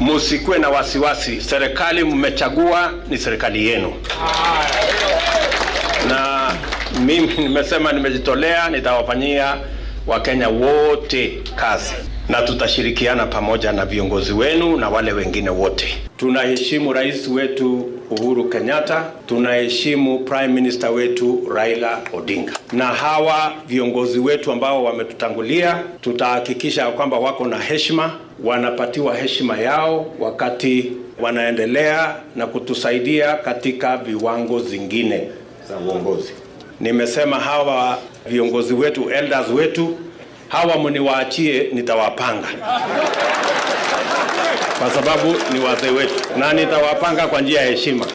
musikuwe na wasiwasi. Serikali mmechagua ni serikali yenu, na mimi nimesema nimejitolea, nitawafanyia Wakenya wote kazi na tutashirikiana pamoja na viongozi wenu na wale wengine wote. Tunaheshimu rais wetu Uhuru Kenyatta, tunaheshimu prime minister wetu Raila Odinga, na hawa viongozi wetu ambao wametutangulia, tutahakikisha kwamba wako na heshima, wanapatiwa heshima yao wakati wanaendelea na kutusaidia katika viwango zingine za uongozi. Nimesema hawa viongozi wetu, elders wetu hawa mniwaachie, nitawapanga kwa sababu ni wazee wetu, na nitawapanga kwa njia ya heshima.